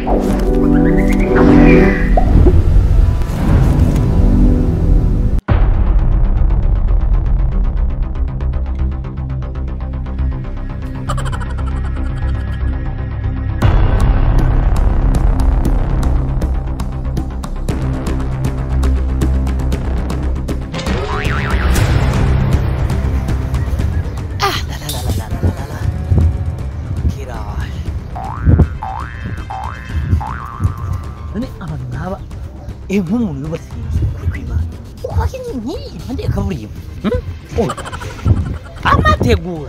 none abantu nk'aba eh nk'umuntu yubatse inzu kuri kwibana kubaka inzu nk'iyi impande ya kaburimbo hmm? Oya. amategura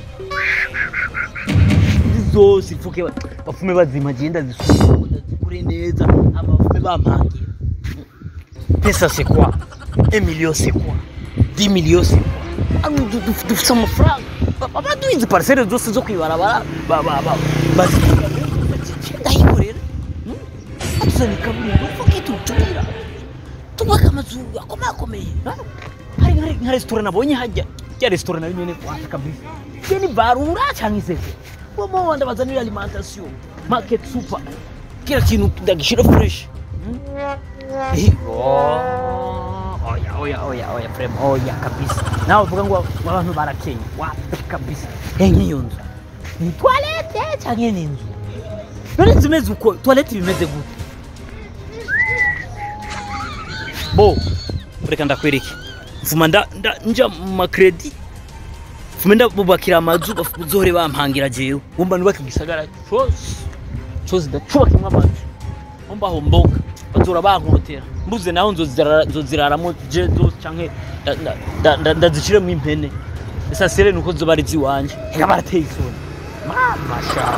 izi zose ipfuke ba- bafume bazima agenda zisukura zikure neza amafume bampangira pesa c'est quoi un million c'est quoi dix millions c'est quoi Ano du- du- dufite amafaranga Ba- baduha izi parcelle zose zo kwibarabara ba- ba- ba- bazikora ndayikorera atuzanye kaburimbo fuke tutumira tubaka amazu akomakomeye ha? hari hari nka resitora nabonye hajya ya resitora nayo nyene wapi kabisa je ni barura cyangwa isese bomo ndabazanira alimentation market super kila kintu ndagishira fresh Hmm? Eh, oh, oya oya oya oya frame oya kabisa nawe uvuga ngo abantu barakenya wapi kabisa eh nk'iyo nzu ni toilette cyangwa ni inzu none inzu imeze uko toilette bimeze gute bo reka ndakwereke mfuma nda nda nja mu makredi mfume ndabubakira amazu bazohore bampangira jewe wumva nubaka igisagara cose cose ndacubakimwo amazu wumva aho mboga bazora bankotera mbuze naho nzozirara- nzoziraramo je zose canke nda- nda- nda- nda- ndazishiremo impene esa sere nuko zoba ari ziwanje eka barateye isoni mama shawe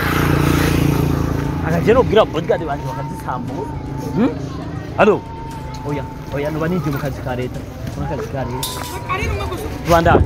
akaje nobwira bodyguard banje bakazisambura Hmm? Alo. Oya, oya nuba ninjiye mu kazi ka leta. Mu kazi ka leta. Rwanda.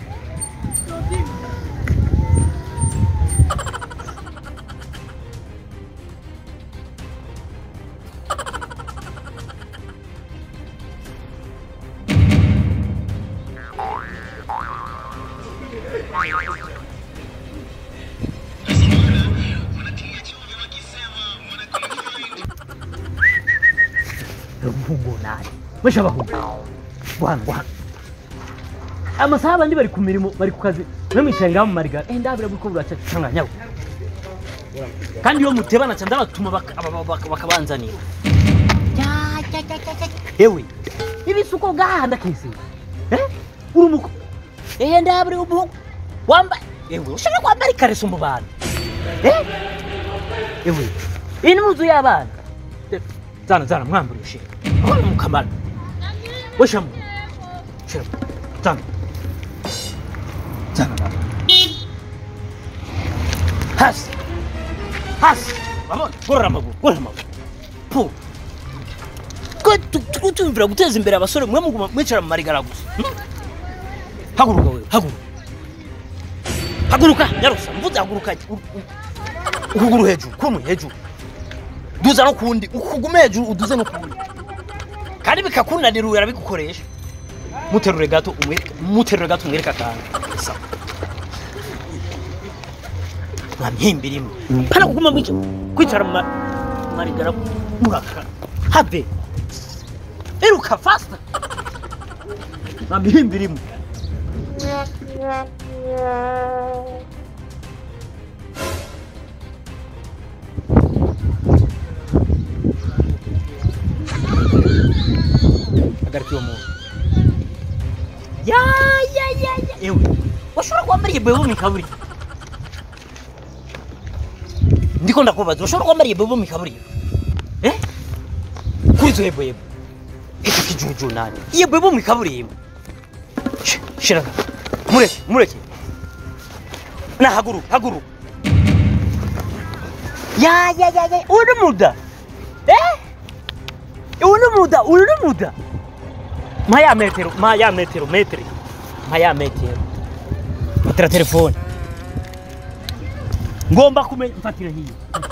Rubugo nani? Mesha bahugo. Bwana bwana. Amasaha abandi bari ku mirimo bari ku kazi. Mwe mwicaye ngaho mu marigara. Eh ndabira biko buraca cyangwa nyawo. Kandi iyo mutebana cyane ndabatuma baka- aba- baka- bakabanzanira. Ya ya ya ya. ya. Ewe. Ibi suko gahanda kese. Eh? Uri muko. Eh ndabira ubuhugu. Wamba. Ewe ushaka kwambara ikareso mu bantu. Eh? Ewe. Iyi ni muzu y'abana. Zana zana mwambure ushe. Abana mukamara. Weshamu. Shira. Zana. Zana mama. Hasi. Hasi. Mama, gorora amaguru, gorora amaguru. Pu. Ko tuko tumvira guteza imbere abasore mwe muguma mwicara mu marigara gusa. Hmm? Haguruka wewe, haguruka. Haguruka, nyarusa, mvuze haguruka. Ukuguru hejuru, kumwe hejuru. duza no kundi ukugume hejuru uduze no kundi kandi bikakunanira urabigukoresha muterure gato umwereke muterure gato umwereke akantu sawa nta myimbi rimwe pana kuguma mwica kwicara mu ma- marigara muraka have iruka fasta nta myimbi rimwe hagarika uwo muntu ya ya ya ya ewe washobora kwambara bebo mikaburi ndiko ndakubaza washobora kwambara bebo mikaburi eh kuri zo yebo yebo icyo kijuju nani iyo bebo mikaburi Sh- shiraga mureke mureke na haguru haguru ya ya ya ya uri muda eh uri muda uri muda maya metero maya metero metri maya metero fatira telefone ngomba kumenya mfatira hiyo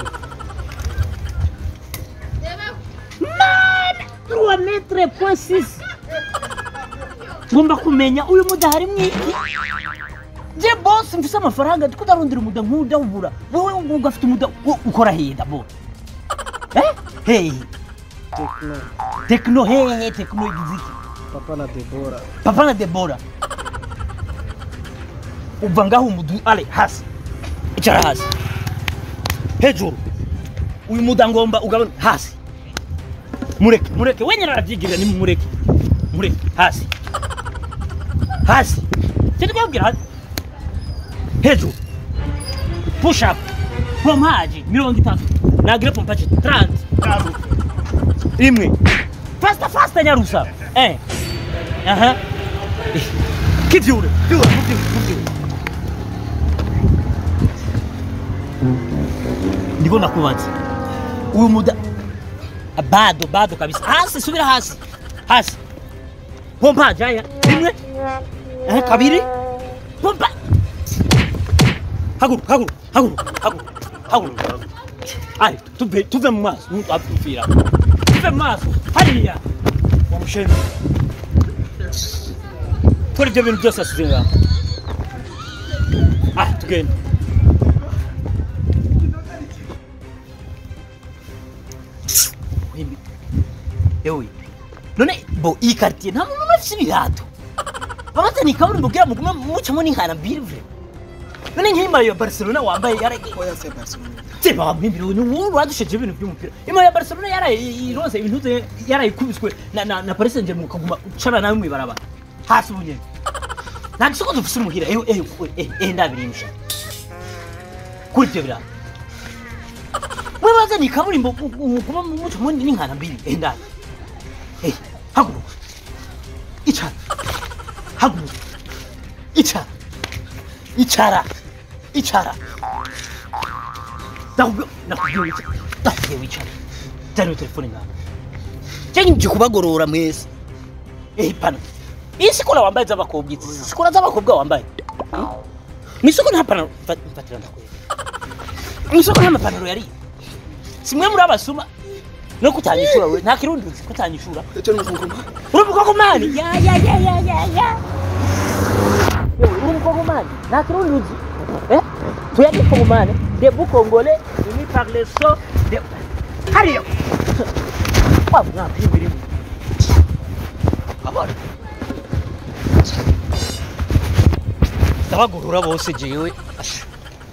mana 3 metre point 6 ngomba kumenya uyu muda hari mwiki je boss mfise amafaranga ndiko ndarondera umuda nk'uda ubura wowe ugafite umuda wo ukora heda bo hehe Tekno, tekno hehe tekno igize iki papa na Debora. papa na debora uva ngaho umudu ale hasi icara hasi hejuru uyu muda ngomba ugabane hasi mureke mureke wenyine arabyigirira ni mureke mureke hasi hasi cyo twabwira hasi hejuru push up pompaje mirongo itatu nagire pompaje 30 kazo imwe fasta fasta nyarusa eh aha kivyure vyure vyure vyure ndiko nakubaza uyu muda bado bado kabisa hasi subira hasi hasi pompa jaya rimwe eh kabiri pompa haguru haguru haguru haguru haguru ari tuve tuve mu maso ntapfira tuve mu maso hariya wamusheni kora ibyo bintu byose asize ngaho ah tugende Wimbi. Ewe. None bo iyi quartier nta muntu n'umwe afite ibirato. Babazani kaburimbo kugira mugume mucamo n'inkana mbiri vre. None nk'imara ya Barcelona wambaye yara Oya se Barcelona. Seba mwimbiro ni wowe wadusheje ibintu by'umupira. Imara ya Barcelona yara ironse ibintu ze yara ikubiswe na na, na Paris Saint-Germain kaguma ucara nawe mwibaraba. Hasi bunye. Nta gisoko dufise umuhira. Eh eh eh eh ndabirimisha. Kuri ibyo birato. Mwabaza ni kaburimbo kuba muco mundi n'inkana mbiri eh ndani. Eh haguruka. Icara. Haguruka. Icara. Icara. Icara. Nakubwiye nakubwiye wicara. Nakubwiye wicara. Jana telefone ngaho. Jenye mje kubagorora mwese. Eh pana. Iyi sikora wambaye z'abakobwa izi sikora z'abakobwa wambaye. Mwisoko nta panaro mfatira ndakwera. Mwisoko nta mapanaro yari. Simwe muri abasuma no kutanyishura we nta kirundi uzi kutanyishura. Icyo ni umukungu. Uri umukongomani? Ya ya ya ya ya ya. Yewe uri umukongomani? Nta kirundi uzi. Eh? Tuya ni mukongomani. De bu congolais, ni parle so de Hariyo. Wa mwa pibiri. Abona. Ndabagurura bose jewe. Asha.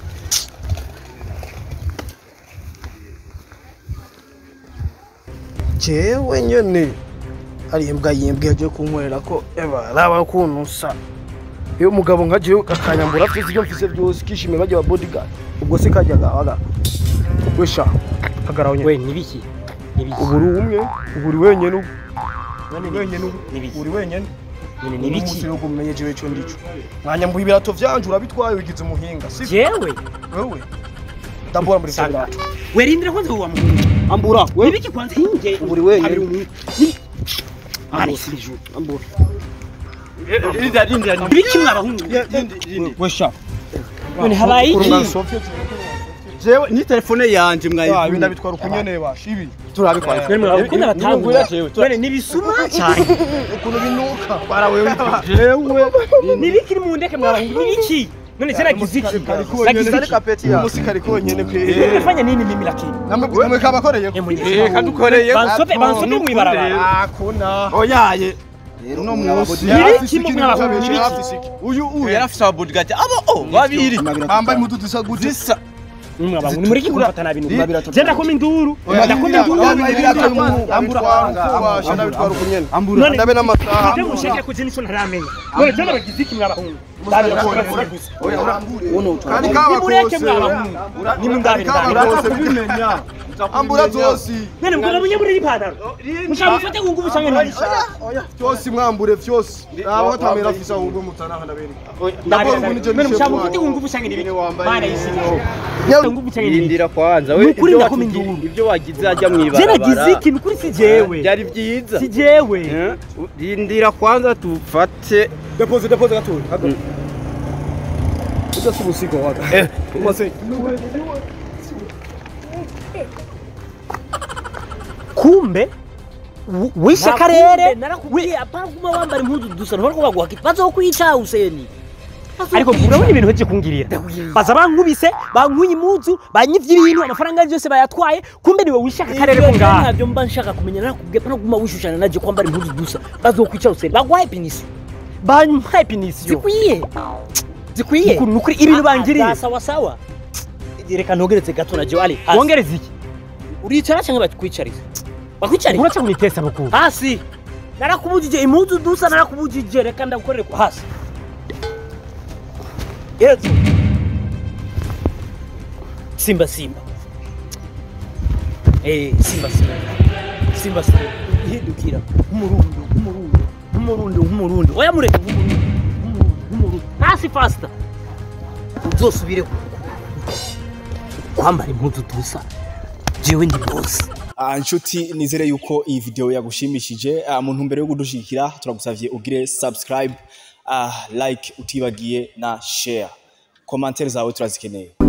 Jewe nyene hari imbwa yimbwa yagiye kunkorera ko eba raba ukuntu usa iyo umugabo nka jewe kakanyambura afite ibyo mfise byose kishimira bajya ba bodyguard ubwo se kajyaga waga wesha hagaraho nyene We nibiki? Nibiki? uburi umwe uburi wenyene ubu None uri wenyene ubu Nibiki? uri wenyene None umunsi nibiki? yo kumenye jewe cyo ndico mwanyambuye ibirato vyanje urabitwaye wigize umuhinga si Jewe? wewe ndambura muri Sanga. birato Werindira kwanza uwa muhungu. ambura we Nibiki kwanza hinge? Uri wenyine. Hari umuntu. Ni- Ari siju. ambura Nibiki mwabahungu? wesha None habaye iki? jewe ni telefone yanje ibi mwayivuna ndabitwara ukunyene basha ibi turabikora None mwabakunda batangura. jewe None nibisuma cyane. ukuntu binuka jewe Nibiki mu ndeke mwabahungu? Nibiki? None tena giziki. Nagize iki? umusirikari konyene pe Nimefanya nini mimi lakini? namwe kabakoreye Eh, mwenye. Eh, kadukoreye Bansope bansope mwibarabara. akuna oyaye uno munsi Nibiki mu mwabahungu? Nibiki? uyu uyu yari afise ababodigati abo o babiri bambaye impuzu zisa gute zisa Mwabahungu nimureke kumfata nabi Ni- nuko. Jenda koma induru. Oya, Ndakoma induru. ndabitwara ukunyene None ndabe n'amasaha Ate musheke kuzini cyo ntaramenya. None tena bagiziki mwabahungu. kandi Nimureke kabakose mwabahungu. Nimundabire ndabire. kabakose kubimenya ambura zose None mugabo munye muri ipantaro. Mushaka mufate ku ngubu cyangwa nibiki? byose mwambure byose raba tamera afisa ahubwo mutanaha ndabereka Ndabire. ukuntu ije None mushaka nishe mufate ku mwana. ngubu cyangwa nibiki? wambaye Bana ibintu. yisinya. Ngubu cyangwa nibiki? yindira kwanza we Nukuri ibyo ndakoma wagize- induru. ibyo wagize ajya Jena mwibarabara giziki nukuri si jewe. byari byiza Si jewe. Eh, rindira kwanza tufate depoze depoze gatoya hagati ujya si ubusigo waga umaze kumbe w- wishe karere narakubwiye apana kuma wambara impuzu dusa ntibari kubaguha kiti bazokwica Huseni ariko urabona ibintu heje kungirira baza bankubise bankuye impuzu banyivye ibintu amafaranga yose bayatwaye kumbe niwe wishaka akarere ko ngaha ntabyo mba nshaka kumenya nakubwiye pana kuguma wishushanya naje kwambara impuzu gusa bazokwica usere bagwaye penisi bampaye pinisiyo zikwiye zikwiye Ukuri- ukuri ibintu bangiriye Ah, sawa sawa reka ntogeretse gato na Joali hasi wongereza iki uricara cyangwa bakwicariza bakwicariza uraca kunitesa bukuru hasi narakubujije impuzu dusa narakubujije reka ndagukorere ku hasi yesu simba simba eh simba simba simba simba hindukira umurundo umurundo umurundo umurundo oya mureke umurundo umurundo umurundo hasi faster uzosubire ku- kwambara impuzu dusa jewe ndi boss Ah, inshuti nizere yuko iyi video yagushimishije Ah, mu ntumbero yo kudushigikira turagusavye ugire subscribe ah, like utibagiye na share commentaire zawe turazikeneye